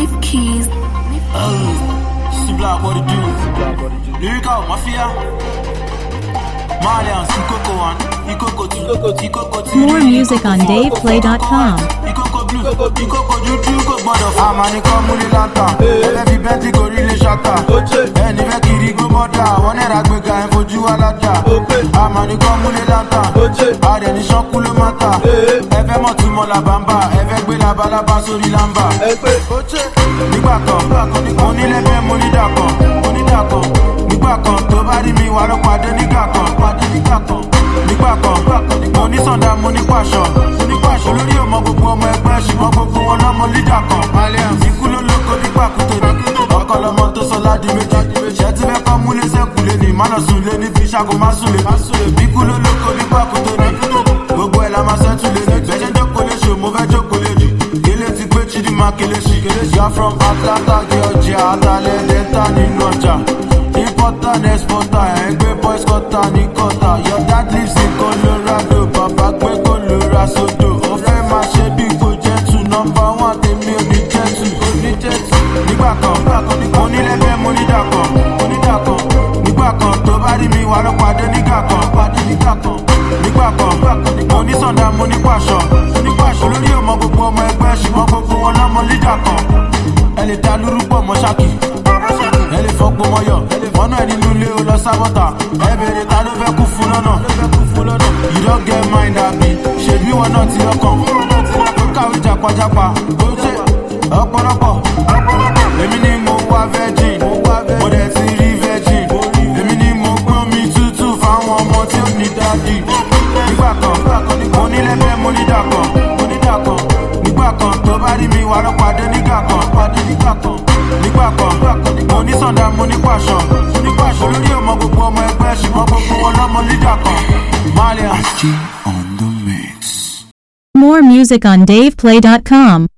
Leaf keys. Sibla, what it do? Lyrical Mafia. Malians, Ikoko 1, Ikoko 2, Ikoko 3. More music on DavePlay.com. Ikoko blue, Ikoko juju, Ikoko gbọdọ̀ fún. Àmàní kan múlẹ̀ láńtà. Ẹlẹ́ fi bẹ́ntì gorí ilé ṣáta. Ẹni fẹ́ kiri gbó mọ́tà. Wọ́n náírà gbéga ẹ̀ fojú alájà. Àmàní kan múlẹ̀ láńtà. Adẹ̀ ní ṣọ́kú ló má tà. Ẹ fẹ́ mọ̀ tí mo là bàmbà. Ẹ fẹ́ gbé labalábá sórí lámbà. Nígbà kan, mo nílẹ̀ bẹ́ẹ̀ mo ní dàkọ̀. Mo ní dàkọ̀. Nígbà kan tó bá rí mi wà ló pàdé nígbà kan. Pàdé nígbà kan. Nígbà kan, mo ní sọ̀dá mo ní pàṣọ. Mo ní pàṣọ lórí ọmọ gbogbo ọmọ ẹgbẹ́ ṣùgbọ́n gbogbo wọn lọ́mọ lídà kan. Ikú ló lóko nígbà kútó ní. Ọkọ lọmọ tó sọ ládi méjì. Ṣé ti fẹ́ kọ́ múlé sẹ́kùlé ní? Mánà sùn lé ní fi ṣàkó má sùn lé. Ikú ló lóko nígbà kútó ní. Gbogbo ẹ̀ la máa ṣẹ́tù lé ní. Bẹ́ẹ̀ ṣe jókòó lé ṣò mo fẹ́ jókòó lé jù. Kélé ti gbé Chidinma kélé ṣì. Yà from Atlanta Georgia, Atalẹ̀ Delta nínú ọjà. Importer and exporter, ẹ̀ ń gbé boys quarter ní quarter. Your dad lives in Colorado, bàbá gbé Colorado. Ó fẹ́ máa ṣe bí kò jẹ́ tù. Nọmba one tèmi ò ní jẹ́ tù. Ò ní jẹ́ tù. Nígbà kan, mo ní lẹ́bẹ̀ẹ́ mo ní dàkọ̀. Mo ní dàkọ̀. Nígbà kan tó bá rí mi wà ló pàdé nígbà kan. Pàdé nígbà kan. Nígbà kan, mo ní sọ̀dá mo ní pàṣọ. Mo ní pàṣọ lórí ọmọ gbogbo ọmọ ẹgbẹ́ ṣùgbọ́n gbogbo wọn lọ́mọ lídà kan. Ẹ lè ta lúrúpọ̀ mọ́ ṣáàkì ẹ lè fọgbọ́n mọ́yọ̀ mọ́nà ẹ̀ nínú ilé o lọ sábọ́tà ẹ bèrè ta ló fẹ́ kú fún lọ́nà you don get mind abi ṣèbí wọn náà ti lọ́kàn ó kàwé jàpájàpá ó ṣe ọ̀pọ̀lọpọ̀ èmi ni mo wá virgin mo dẹ̀ ti rí virgin èmi ni mo gbọ́n mi tútù fáwọn ọmọ tí ó ní dádì nígbà kan mo ní lẹ́bẹ̀ẹ́ mo ní dàkọ̀ mo ní dàkọ̀ nígbà kan tó bá rí mi wà ló pàdé nígbà kan pàdé nígbà kan nígbà kan mo ní sọ̀dá mo ní pàṣọ mo ní pàṣọ lórí ọmọ gbogbo ọmọ ẹgbẹ́ ṣùgbọ́n gbogbo wọn lọ́mọ lídà kan Malians. on the mix. More music on DavePlay.com.